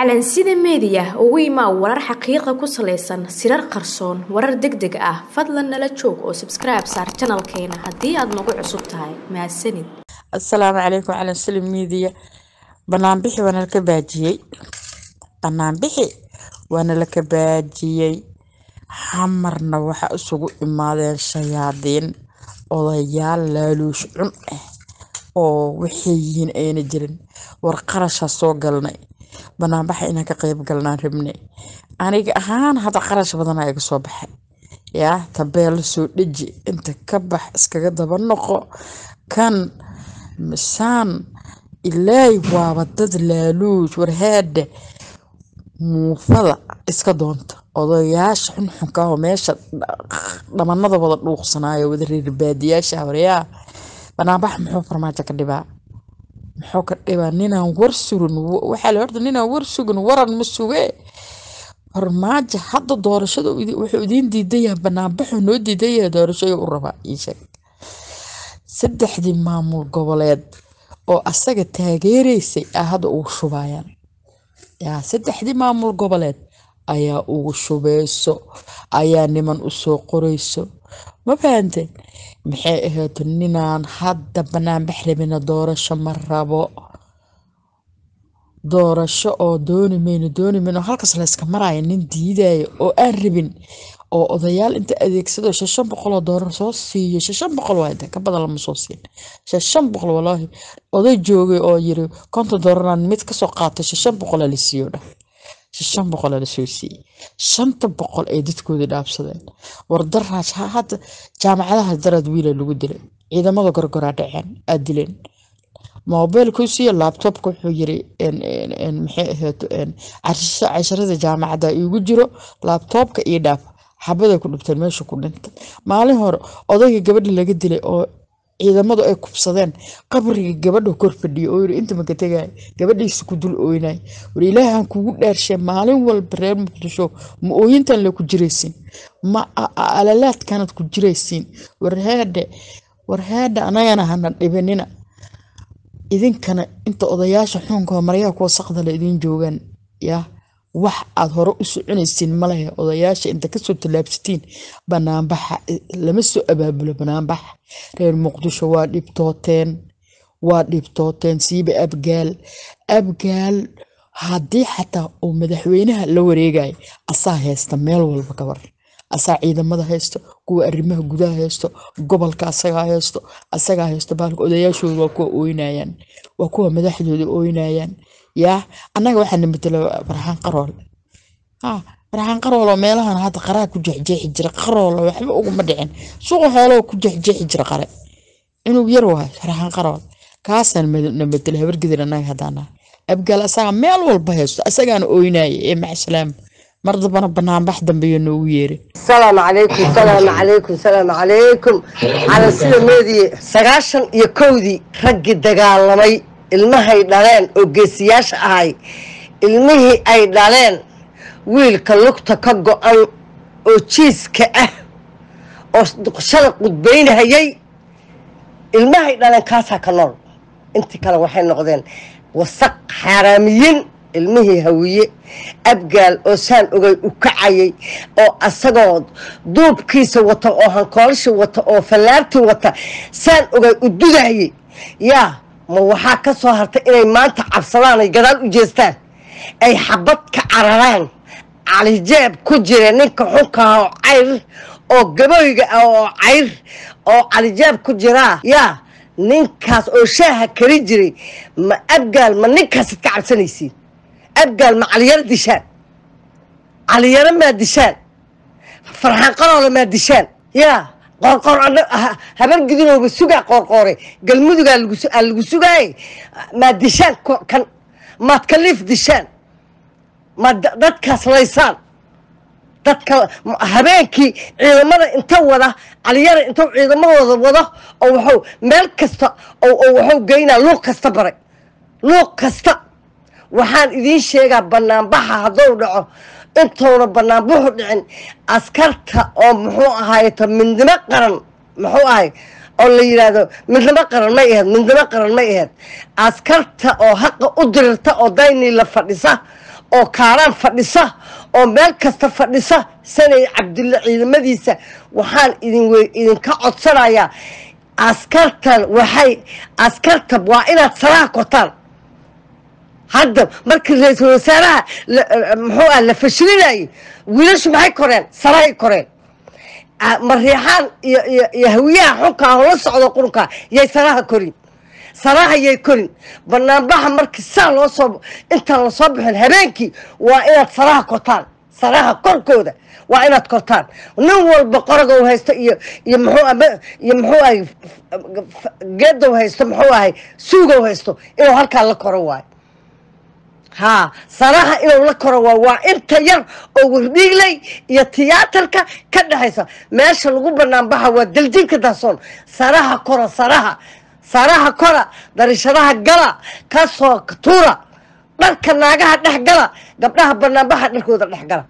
calansida meediya ugu imaa warar xaqiiqa ku salaysan sirar qarsoon warar deg deg ah fadlan nala joog oo sabskribe saar janalkeena haddii aad nagu cusub tahay mahadsanid asalaamu calaykum calansida meediya banaanbixi waana laka baajiyey banaanbixi waana laka baajiyey xamarna waxa isugu imaadeen shayaadiin odayaal laaluush cun ah oo waxay yihiin ayna jirin war qarashaa soo galnay banaanbaxa inaan ka qeyb galnaan rabnay aniga ahaan hadda qarash badanaa iga soo baxay yaa tabeelo soo dheji inta ka bax iskaga daba noqo kan misaan ilaay waaba dad laaluush warheedhe muufada iska doonta odayaasha xunxunka oo meesha dhamanada wada dhuuqsanaayo wada reerbaadiyaasha waryaa banaanbax muxuu farmaajo ka dhibaa muxuu ka dhibaa ninaan war sugin waxaa la horta ninaan war sugin waran ma suge farmaajo hadda doorashada wuxuu idiin diidan yahay banaanbaxuu noo diidan yahay doorashada u rabaa ii sheeg saddexdii maamul goboleed oo asaga taageeraysay a hadda ugu shubayaan yaa saddexdii maamul goboleed ayaa ugu shubeyso ayaa niman usoo qoreyso ma fahanteen maxay ahayd ninaan hadda banaanbax rabina doorasho ma rabo doorasho oo dooni mayno dooni mayno halkaas layska maraayo nin diidayo oo aan rabin oo odayaal inta adeegsado shashan boqol oo doolar soo siiyo shashan boqol waa inta ka badan lama soo siin shashan boqol walaahi oday joogay oo yiri konton doolaraan mid kasoo qaatay shashan boqol la siiyo dhah shan boqol la soo siiyey shanta boqol ay dadkoodii dhaabsadeen wardaraaj hadda jaamacadaha daraad wiila lagu dilay ciidamada gorgoraa dhaceen aad dileen mobilkuu siiyo laabtobka wuxuu yiri maxay ahayd casharada jaamacadda iigu jiro laabtoobka iyo dhaaf xabaday ku dhibteen meesha ku dhintay maalin hore odayga gabadha laga dilay oo ciidamadu ay kubsadeen qabriga gabadha kor fadhiyo oo yiri inta maka tegay gabadhiisa ku dul ooynay war ilaahan kugu dhaarshay maalin walba reer muqdisho ma ooyintan le ku jiraysiin ma alalaadkanad ku jiraysiin warheedhe warheedhe anagana hana dhibinina idinkana inta odayaasha xuunka maryaha kuwa saqda la idiin joogaan yaa wax aad hore u soconaysiin malehe odayaasha inta kasoo tallaabsatiin banaanbaxa lama soo abaabulo banaanbax reer muqdisho waa dhibtooteen waa dhibtooteen siiba abgaal abgaal haddii xataa uu madaxweynaha la wareegayo asaa haysta meel walba gabar asaa ciidamada haysto kuwa arrimaha gudaha haysto gobolka asagaa haysto asagaa haysto baalka odayaashooda waa kuwa ooynayaan waa kuwa madaxdooda ooynayaan yaa annaga waxaana matela farxaan qarool ha farxaan qarool oo meelahan hadda qaraa ku jeexjeexi jira qarool waxba uguma dhicin suuqa xooloo ku jeexjeexi jira qare inuu yar wahay farxaan qarool kaasaan na matela habargedir annaga haddaana abgaal asagaa meel walba haysto asagaana ooynaya ee maxsalaam mar dambana banaanbax dambeeyo noogu yeeri salaamu calaykum salaamu calaykum salaamu calaykum cala sida meediye sagaashan iyo kowdii raggii dagaalamay ilmahay dhaleen oo geesiyaasha ahay ilmihii ay dhaleen wiilka lugta ka go-an oo jiiska ah oo shala qudbaynahayay ilmahay dhaleen kaasaa ka nool intii kale waxay noqdeen wasaq xaaraamiyin ilmihii hawiye abgaal oo saan ogay u kacayay oo asagoo duubkiisa wata oo hankoolashii wata oo fallaartii wata saan ogay u dudahayay yaa ma waxaa ka soo hartay inay maanta cabsadaan ay gadaal u jeestaan ay xabad ka cararaan calijeeb ku jira ninka xunkaha oo cayr oo gaboyga ah oo cayr oo calijeeb ku jiraa yaa ninkaas oo shaaha kari jiray ma abgaal ma ninkaasid ka cabsanaysiin abgaal ma caliyaro dishaan caliyaro maa dishaan farxaan qaroole maa dishaan yaa qoorqoor habar gidinooba sugaa qoorqoore galmudugaa lagu sugaaye maad dishaan kan maad kaliif dishaan maad dadkaas laysaan dadka habeenkii ciidamada inta wada caliyara intuu ciidamadooda wado oo waxuu meel kasta oo waxuu geynaa luuq kasta baray luuq kasta waxaan idiin sheegaa banaanbaxa hadduu dhaco intuuna banaanbuxu dhicin askarta oo muxuu ahaayeto midnimo qaran muxuu ahay oo la yidhaahdo midnimo qaran may aheyd midnimo qaran may aheyd askarta oo haqa u dirirta oo daynii la fadhisa oo kaaraan fadhisa oo meel kasta fadhisa sanay cabdulle ciidamadiisa waxaan idin wey idinka codsanayaa askartan waxay askarta waa inaad salaha kortaan hadda markii ra-iisul wasaaraha muxuu ah la fashilinayay wiilashu maxay koreen salahay koreen mariixaan iyo iyo iyo hawiyaha xunkaa oo la socdo qurunkaa yay salaha korin salaha yay korin banaanbaxa markii saa loo soo intaan lasoo bixin habeenkii waa inaad salaha kortaan salaha korkooda waa inaad kortaan nin walba qoroga u haysto iyo iyo muxuu iyo muxuu ahay geeda u haysto muxuu ahay suuga u haysto inuu halkaa la koro waayo haa salaha inuu la koro waa waa inta yar oo wardhiigley iyo tiyaatarka ka dhexaysa meesha lagu banaanbaxa waa daljinka daasoon saraha kora saraha saraha kora darishadaha gala kasoo tuura dharka naagaha dhex gala gabdhaha banaanbaxa dharkooda dhex gala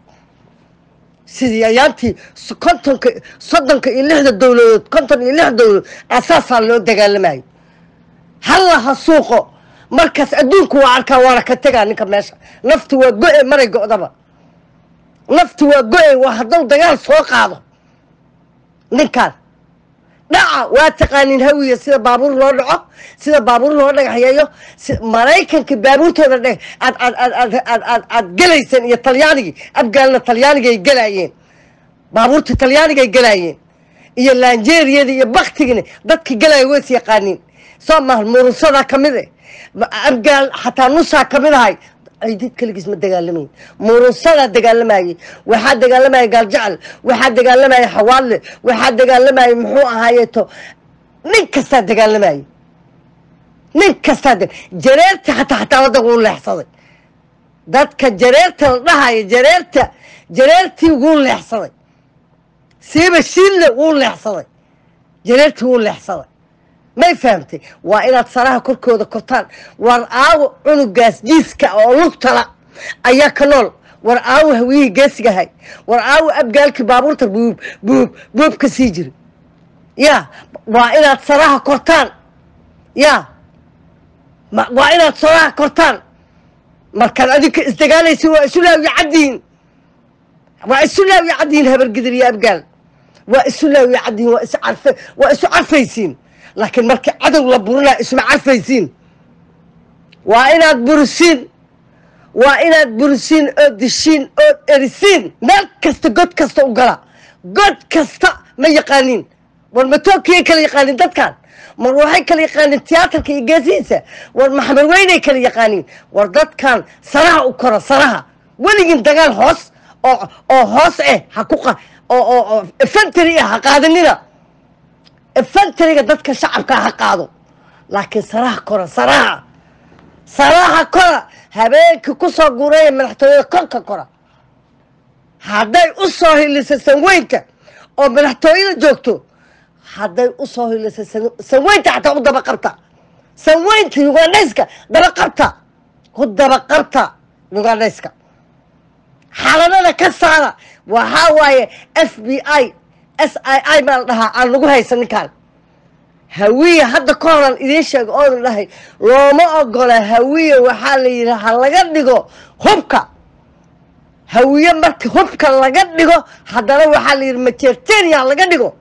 sidii ayaantii kontonka soddonka iyo lixda dowladood konton iyo lix dowladood asaasaa loo dagaalamayo halla ha suuqo markaas adduunku waa arkaa waana ka tegaa ninka meesha naftu waa go-e maray go-daba naftu waa go-e waa hadduu dagaal soo qaado ninkaan dhaca waa taqaanin hawiya sida baabuur loo dhaco sida baabuur loo dhagaxyeeyo maraykanka baabuurtooda dhe aad aad aad aad aad aad aad gelayseen iyo talyaanigii afgaalna talyaanigay gelaayeen baabuurta talyaanigay gelaayeen iyo lanjeriyadii iyo baktigini dadka gelaya ways yaqaaniin soo maha murusadaa ka mid e afgaal xataa nusaa ka mid ahay ciidid keligiis ma dagaalamayn murusadaa dagaalamayey waxaa dagaalamayay gaaljecel waxaa dagaalamayay xawaadle waxaa dagaalamayay muxuu ahaayeeto nin kastaa dagaalamayey nin kastaa jareerta xataa xataa waddanka wuu leexsaday dadka jareerta la dhahaya jareerta jareertii wuu leexsaday siiba shiille wuu leexsaday jareertii wuu leexsaday may fahamtay waa inaad saraha korkooda kortaan war aawo cunugaas jiiska oo lugtala ayaa ka nool war aawo hawiyihii geesigahay war aawo abgaalkii baabuurta buub buub buub ka sii jira ya waa inaad saraha kortaan ya waa inaad saraha kortaan markaad adinka isdagaalaysin waa isu laawiyo caddiin waa isu laawiyo caddiin habargidir iyo abgaal waa isu laawiyo caddiin waa isu carf waa isu carfaysiin laakiin markii cadow la burinaa isma carfaysiin waa inaad burisiin waa inaad burisiin ood dishiin ood erisiin meel kasta god kasta u gala god kasta ma yaqaaniin war matookiyay kala yaqaaniin dadkan mar waxay kala yaqaaniin tiyaatarka iyo geesihiisa war maxamed weynay kala yaqaaniin war dadkan saraha u kora saraha weligin dagaal hoos oo oo hoos eh ha ku oo oo efantary ah ha qaadanina efantariga dadka shacabka ha qaado laakiin saraha kora saraha saraha kora habeenkii kusoo guuraya madaxtooyada korka kora hadday u soo hiliso sanweynka oo madaxtooyada joogto hadday u soo hiliso sanweynta xataa u daba qabta sanweynta ugandhayska daba qabta ku daba qabta ugandhayska xalanada ka saara waxaa waaye f b i s i i baa la dhahaa aan lagu haysan ninkaan hawiye hadda ka horan idiin sheega oodan dhahay looma ogola hawiye waxaa la yidhi ha laga dhigo hubka hawiye marka hubka laga dhigo haddana waxaa la yidhi majertenia ha laga dhigo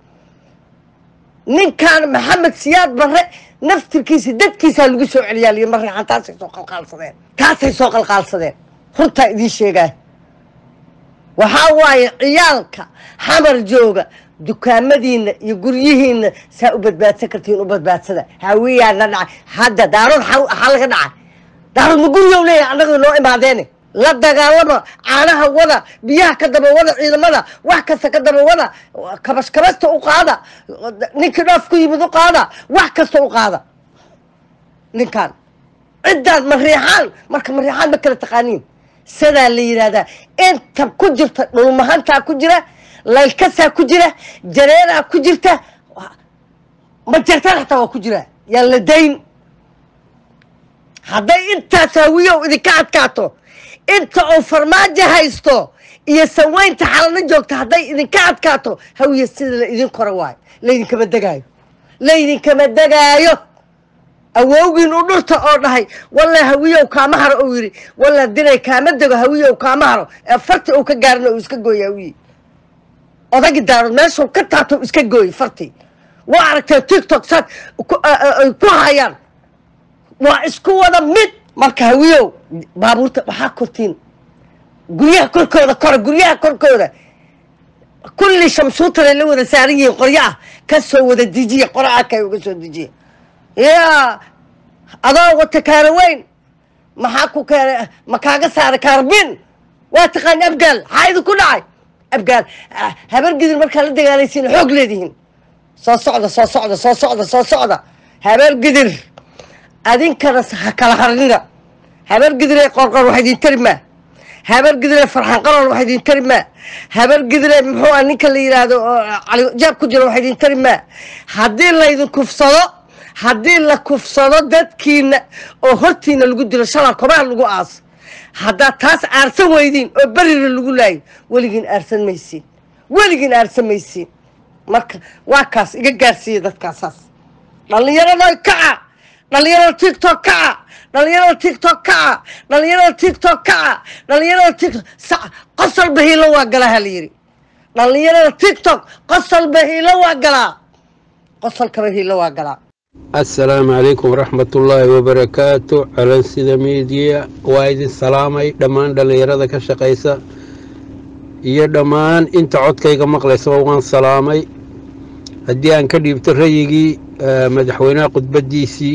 ninkaan maxamed siyaad barre naftirkiisa dadkiisaa lagu soo celiyaa liyi marreexan taasay soo qalqaalsadeen taasay soo qalqaalsadeen runtaa idiin sheegaa waxaa waaye ciyaalka xamar jooga dukaamadiina iyo guryihiina saa u badbaadsan kartiin u badbaadsada hawiyaana dhacay hadda daarood xaa laga dhacay daarood ma gurigow leeyahay annaga noo imaadeene la dagaalama caanaha wada biyaha ka daba wada ciidamada wax kasta ka daba wada kabash kabasta u qaada ninkii dhoof ku yimid u qaada wax kasta u qaada ninkaan ciddaad mariixaan marka mariixaan ma kala taqaaniin sidaa la yidhaahdaa inta ku jirta dhulmahantaa ku jira laylkasaa ku jira jareeraa ku jirta majartaan xataa waa ku jira yaan la dayn hadday intaas hawiyow idinka adkaato inta uu farmaajo haysto iyo saweynta xalano joogta hadday idinka adkaato hawiya sida la idin kora waayo laydinkama degaayo laydinkama degaayo awowgiin u dhurta oo dhahay walla hawiyow kaama haro uu yidhi walla dinay kaama dego hawiyow kaama haro ee farti uu ka gaarina uu iska gooye hawiye odagi daarood meeshuu ka taabta uu iska gooye farti waa aragtee tiktok saad ay ku hayaan waa isku wada mid marka hawiyow baabuurta waxaa kortiin guryaha korkooda kora guryaha korkooda kulli shamsuutanay la wada saaran yihiin qoryo ah ka soo wada dejiya qora arkay uga soo dejiya yaa adoo wata kaara weyn maxaa ku keenay ma kaaga saaray kaarbin waa taqaan abgaal maxaa idinku dhacay abgaal habar gidir markaa la dagaalaysiin xoog leedihiin soo socda soo socda soo socda soo socda habar gidir adinkana ha kala harnina habar gidire qorqor wax idin tari maa habar gidire farxan qarool wax idin tari maa habar gidire muxuu ah ninka la yidhaahdo cali jaab ku jiro wax idin tari maa haddii laydin kufsado haddii la kufsado dadkiina oo hortiina lagu dilo shalaa kobaha lagu aas haddaad taas aarsan weydiin oo berina lagu laayo weligiin aarsan maysiin weligiin aarsan maysiin marka waa kaas iga gaarsiiya dadkaasaas dhallinyarada kaca dhallinyarada tiktok kaca dhallinyarada tiktok kaca dhallinyarada tiktok kaca dhallinyarada tiktok sac qosolba hiilo waa galaa hala yidhi dhallinyarada tiktok qosolba hiilo waa galaa qosolkaba hiilo waa galaa assalaamu calaykum waraxmatullaahi wabarakaatu calansida miidiya waa idin salaamay dhammaan dhallinyarada ka shaqaysa iyo dhammaan inta codkayga maqlaysaba waan salaamay haddii aan ka dhiibto rayigii madaxweynaha khudbaddiisii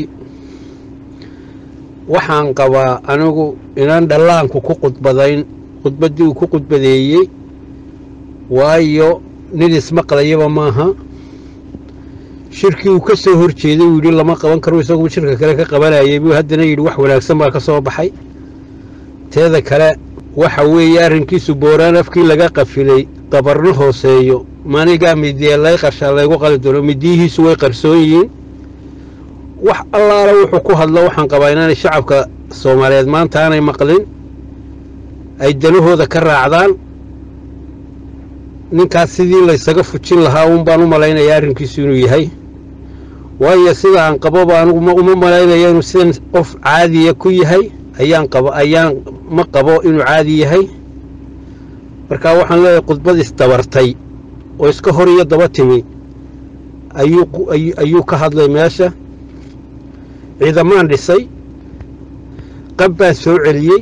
waxaan qabaa anigu inaan dhallaanku ku khudbadayn khudbaddii uu ku khudbadeeyey waayo nin ismaqlayaba maaha shirkii uu ka soo hor jeeday uu yidhi lama qaban karo isaguo shirka kale ka qabanayay buu haddana yidhi wax wanaagsan baa ka soo baxay teeda kale waxa weeye arrinkiisu booraan afkii laga qafilay dabarno hooseeyo manigaa midee lay qarshaa laygu qali doono midiyihiisu way qarsoon yihiin wax allaala wuxuu ku hadlo waxaan qabaa inaanay shacabka soomaaliyeed maanta aanay maqlin ay danahooda ka raacdaan ninkaas sidii laysaga fujin lahaa uun baan u malaynayaa arrinkiisu inuu yahay waayo sida aan qaboba anigu uma malaynaya inuu sidan qof caadiya ku yahay ayaan qabo ayaan ma qabo inuu caadi yahay marka waxaan leeyahay khudbad isdabartay oo iska hor iyo daba timi ayuu ayuu ka hadlay meesha ciidamaan dhisay qab baan soo celiyey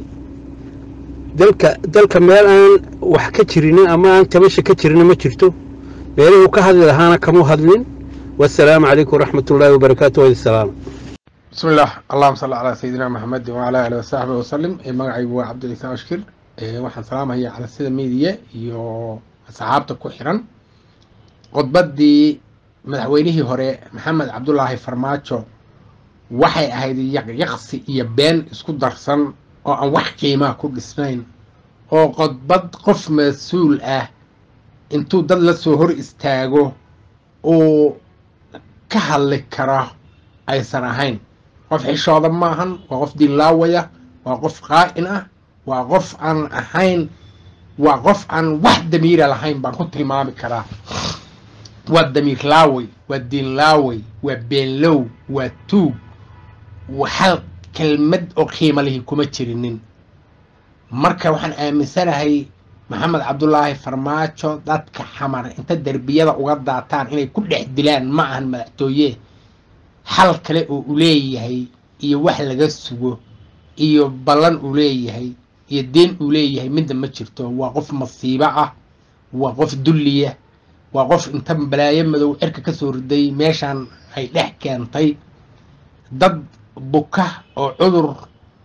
dalka dalka meel aan wax ka jirinin ama aan tabasha ka jirinin ma jirto meelihuu ka hadli lahaana kamu hadlin wasalaamu calaykum waraxmat ullaahi wabarakaatu wadi salaam بسم الله اللهم صل على سيدنا محمد وعلى آله وصحبه وسلم magacaygu waa cabdilciise ashkir waxaan salaamaya cala sida meediya iyo asxaabta ku xiran khudbaddii madaxweynihii hore maxamed cabdulaahi farmaajo waxay ahayd yaqyaqsi iyo been isku darsan oo aan wax qiimaa ku dhisnayn oo khudbad qof mas-uul ah intuu dad la soo hor istaago uu ka hadli kara aysan ahayn qof xishooda maahan waa qof diinlaawaya waa qof qaa'in ah waa qof aan ahayn waa qof aan wax damiira lahayn baan ku tilmaami karaa waa damiir laawey waa diin laawey waa beenlow waa tuug hal kelmad oo qiimo lihi kuma jirinin marka waxaan aaminsanahay maxamed cabdulaahi farmaajo dadka xamar inta derbiyada uga daataan inay ku dhex dilaan ma ahan madaxtooye xal kale oo uu leeyahay iyo wax laga sugo iyo ballan uu leeyahay iyo deen uu leeyahay midda ma jirto waa qof masiibo ah waa qof dulliya waa qof inta balaayo madow cirka ka soo riday meeshaan ay dhex keentay dad buka oo cudur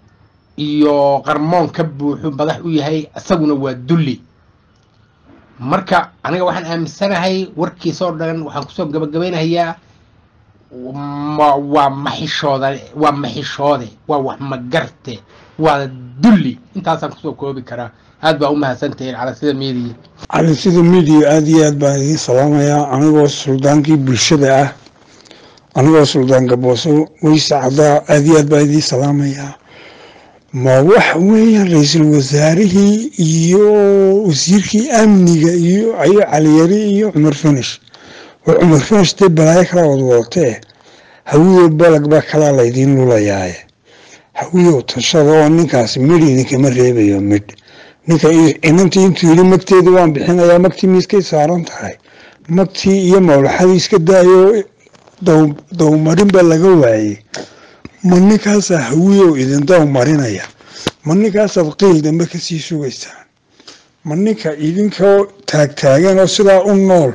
iyo qarmoon ka buuxu madax u yahay isaguna waa dulli marka aniga waxaan aaminsanahay warkiisoo dhan waxaan kusoo gabagabaynayaa waa maxishooda waa maxishoode waa wax magarte waa dulli intaasaan kusoo koobi karaa aad baa u mahadsantahiin cala sida meediya cali sida midiya aada iyo aad baan idiin salaamayaa anigoo suldaankii bulshada ah anigoo suldaan gabooso weyse cadaa aada iyo aad baan idiin salaamayaa ma waxa weeyaan ra-iisul wasaarihii iyo wasiirkii amniga iyo ayo caliyari iyo cumar finish war cumar finish dee balaayo kala wad wadatee hawiyo balagba kalaa laydiin lulayaaye hawiyow tashada oo ninkaasi midh idinkama reebayo midh ninka inantii intuu yidhi magteedii waan bixinayaa magtii miiskay saaran tahay magtii iyo mawlaxadii iska daayo dawmarin ba laga waayey ma ninkaasaa hawiyow idin dawmarinaya ma ninkaasaad qiil dambe kasii sugaysaan ma ninka idinkoo taagtaagan oo sidaa u nool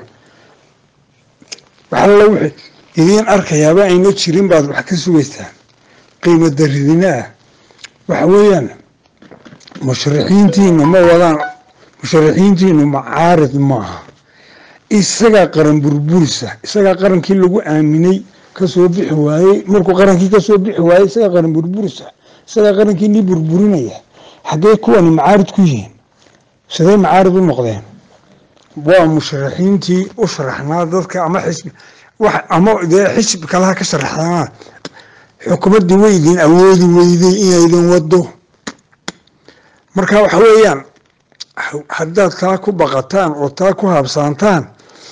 waxalla wixii idiin arkayaaba ayna jirin baad wax ka sugaysaan qiimo daridina ah waxa weeyaan musharixiintiinu ma wadaan musharixiintiinu macaarid maaha isagaa qaran burburisa isagaa qarankii lagu aaminay kasoo bixi waayey markuu qarankii kasoo bixi waayey isagaa qaran burburisa isagaa qarankii nii burburinaya xaggee kuwani macaarid ku yihiin siday macaarid u noqdeen waa musharaxiintii u sharaxnaa dadka ama xisbi wax ama dee xisbi kalaha ka sharaxnaa xukuumaddii way idin awoodi weyday inaydin wado marka waxa weeyaan haddaad taa ku baqataan oo taa ku habsaantaan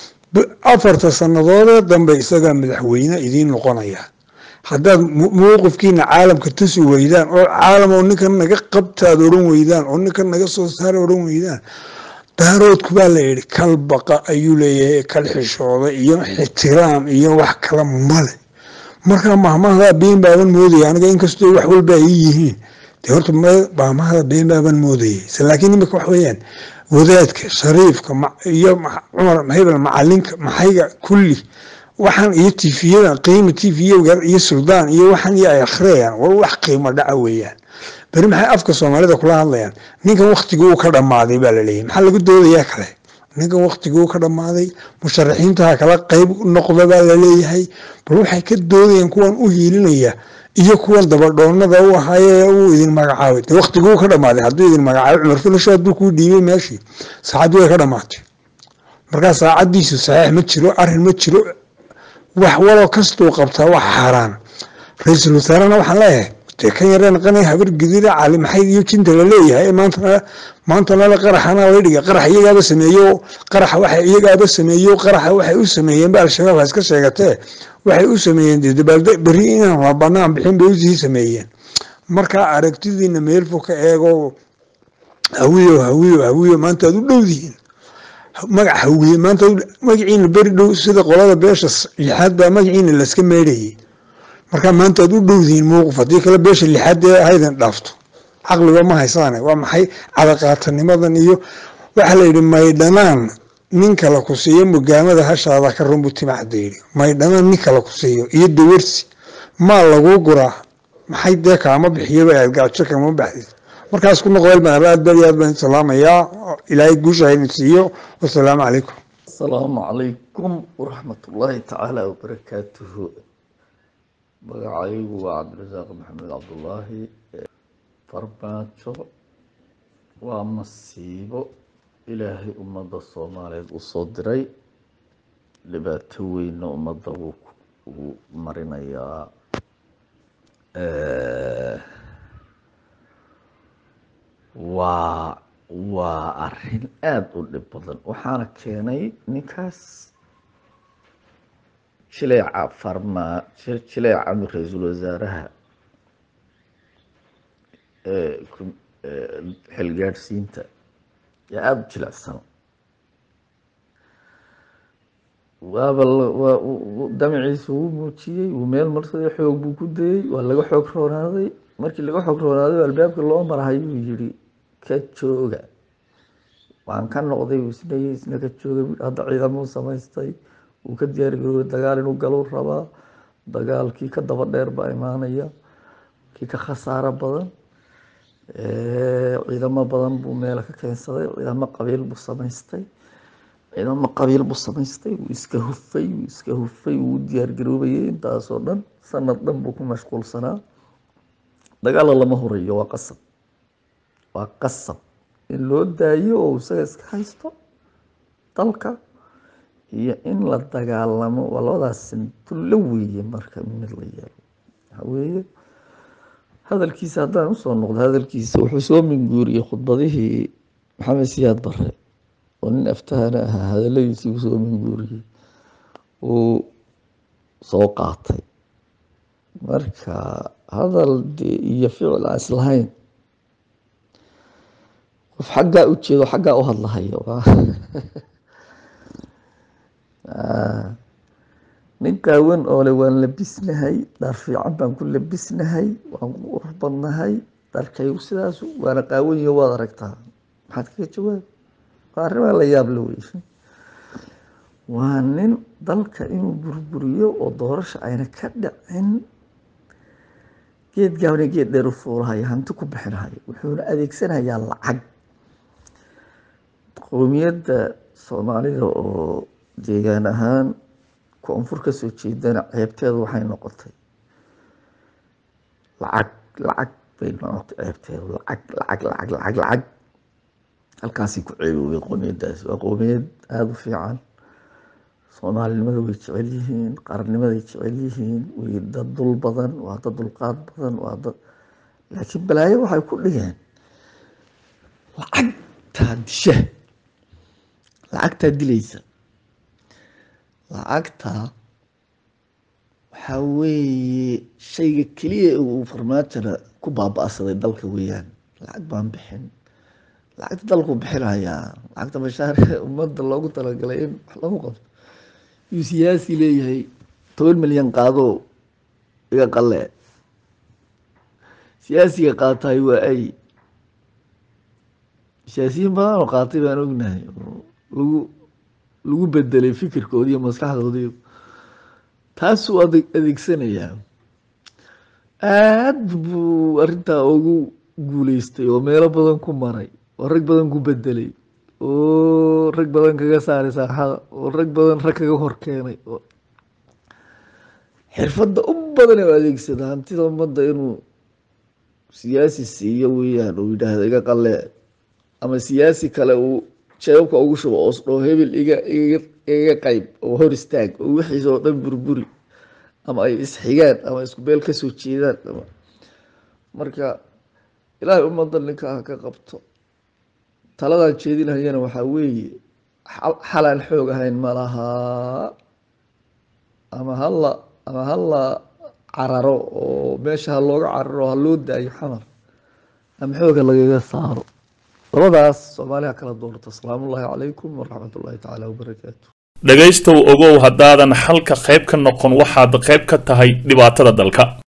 afarta sannadoodee dambe isagaa madaxweyne idiin noqonaya haddaad mowqifkiina caalamka tusi weydaan oo caalam oo ninkan naga qabtaad oran weydaan oo ninkan naga soo saar oran weydaan daaroodku baa la yidhi kal baqa ayuu leeyahay kal xishooda iyo ixtiraam iyo wax kala male markaa mahmahdaa been baaban moodaya aniga inkastoo wax walba ay yihiin de horta mahmahda been baaban moodayay laakiin imika wax weeyaan wadaadka shariifka iyo cumar hebel macalinka maxayga kulli waxaan iyo tifiyada qiima tifiya iyo suldaan iyo waxaan iyo ay akhriyayaan war wax qiimo dhaca weeyaan beri maxay afka soomaalida kula hadlayaan ninkan waktigii uu ka dhammaaday baa laleeyahy maxaa lagu doodayaa kale ninkan waktigii uu ka dhammaaday musharaxiintaha kala qeyb noqda baa laleeyahay bal waxay ka doodayaan kuwan u hiilinaya iyo kuwan dabadhoonada u ahaaye uu idin magacaabay de waktigii uu ka dhammaaday hadduu idin magacaabay cumar filasho hadduu kuu dhiibay meeshii saacaddii way ka dhammaatay markaa saacaddiisu saxiix ma jiro arrin ma jiro wax waloo kastuu qabtaa wax xaaraan ra-iisul wasaarena waxaan leeyahay dee kan yareen qanay habar gidira cali maxayd iyo jinta la leeyahay maantana maantana la qaraxana la dhiga qarax iyagaaba sameeyo qaraxa waxa iyagaaba sameeyo qaraxa waxay u sameeyeen ba al-shabaab ha iska sheegatee waxay u sameeyeen dee dabaalde berri inaan la banaan bixin bay usii sameeyeen marka aragtidiina meel fog ka eego hawiyo hawiyo hawiyo maanta aad u dhowdihiin magac hawiye maanta magaciina beri dhow sida qolada beesha lixaad baa magaciina laska meedhayay markaa maanta aad u dhowdihiin mowqif haddii kale beesha lixaad ee haydan dhaafto caqliba ma haysaane waa maxay cadaqaatanimadan iyo waxaa la yidhi maydhanaan nin kala ku siiyo mugaamada hashaada ka runbu timacda yidhi maydhanaan nin kala ku siiyo iyo dawarsi maa laguu guraa maxay dee kaama bixiyaba aad gaajo kama baxdid markaas ku noqdeel baan aad bad aad baan salaamayaa ilaahay guusha haydin siiyo wasalaamu calaykum asalaamu calaykum waraxmatullaahi tacaala wabarakaatuhu magacaygu waa cabdirasaaq maxamed cabdullaahi farmaajo waa masiibo ilaahay ummadda soomaaliyeed u soo diray dhibaato weynna ummadda wuu uu marinayaa waa waa arin aada u dhib badan waxaana keenay ninkaas jileeca farmaa jileeca ra-iisul wasaaraha xilgaadhsiinta yaa aada u jilecsan waaba waa damaciisa wuu muujiyey wuu meel marsaday xoog buu ku dayey waa laga xoog roonaaday markii laga xoog roonaaday albaabka loo marahayuu yidhi ka jooga waan ka noqday uu isnayey isna ka joogay hadda ciidamuu samaystay wuu ka diyaargaroobay dagaal inuu galuu rabaa dagaalkii ka daba dheer baa imaanaya kii ka khasaaro badan ciidamo badan buu meela ka keensaday ciidamo qabiil buu samaystay ciidamo qabiil buu samaystay wuu iska hufay wuu iska hufay wuu diyaargaroobayay intaasoo dhan sanad dhan buu ku mashquulsanaa dagaalla lama horeeyo waa qasab waa qasab in loo daayo oo isaga iska haysto dalka iyo in la dagaalamo waa labadaas sintullo weeye marka mid la yeelo waxa weeye hadalkiisa haddaan usoo noqdo hadalkiisa wuxuu soo minguuriyey khudbadihii maxamed siyaad bare oo nin aftahana ahaa hadaladiisii uu soo minguuriyey uu soo qaatay marka hadal dee iyo ficil aan islahayn qof xaggaa u jeedo xaggaa u hadlahayo nin qaawan oo le waan labisnahay dhar fiican baan ku labisnahay waan ku qurux badnahay dharkaygu sidaas waana qaawan iyo waad aragtaa maxaad kaga jawaab waa arrimaa la yaab la wey waa nin dalka inuu burburiyo oo doorasha ayna ka dhicin geed gaabna geed dheer u fuulahayo hanti ku bixinahayo wuxuuna adeegsanayaa lacag qowmiyadda soomaalida oo deegaan ahaan koonfur ka soo jeedana ceebteedu waxay noqotay lacag lacag bay noqotay ceebteedu lacag lacag lacag lacag lacag halkaasay ku ceebowday qowmiyaddaasi waa qowmiyad aada u fiican soomaalinimada way jecel yihiin qarannimaday jecel yihiin way dad dul badan waa dad dulqaad badan waa dad laakiin balaayo waxay ku dhigeen lacagtaa disha lacagtaa dilaysa lacagtaa waxaa weeye shayga keliya uu farmaajona ku baaba-saday dalka weeyaan lacag baan bixin lacagta dalku bixinayaa lacagta mashaar ummadda loogu talagalay in wax lagu qabto yuu siyaasi leeyahay toban milyan qaadoo iga qalle siyaasiga qaataay waa ay siyaasiyiin badan oo qaatay baan ognahay oo lagu lagu bedelay fikirkoodi iyo maskaxdoodii taasuu ade- adeegsanayaa aad buu arrintaa ugu guuleystay oo meelo badan ku maray oo rag badan ku bedelay oo rag badan kaga saaray saaxada oo rag badan rag kaga hor keenay oo xirfadda u badan ee u adeegsada hantida ummadda inuu siyaasi siiyo weeyaan uu yidhaahdo iga qalle ama siyaasi kale uu jeebabka ugu shubo oo isdhoo hebel iga iga iga qayb oo hor istaag oo wixiisa oo dhan burburi ama ay isxigaan ama isku beel kasoo jeedaan ama marka ilaahay ummadda ninka ha ka qabto taladaan jeedinayana waxaa weeye xal- xalaan xoog ahayn ma lahaa ama hala ama hala cararo oo meesha ha looga cararo ha loo daayo xamar ama xooga lagaga saaro labadaas soomaaliya kala doorto asalaamu ullaahi calaykum waraxmat ullaahi tacaala wabarakaatu dhegaystow ogow haddaadan xalka qayb ka noqon waxaad qayb ka tahay dhibaatada dalka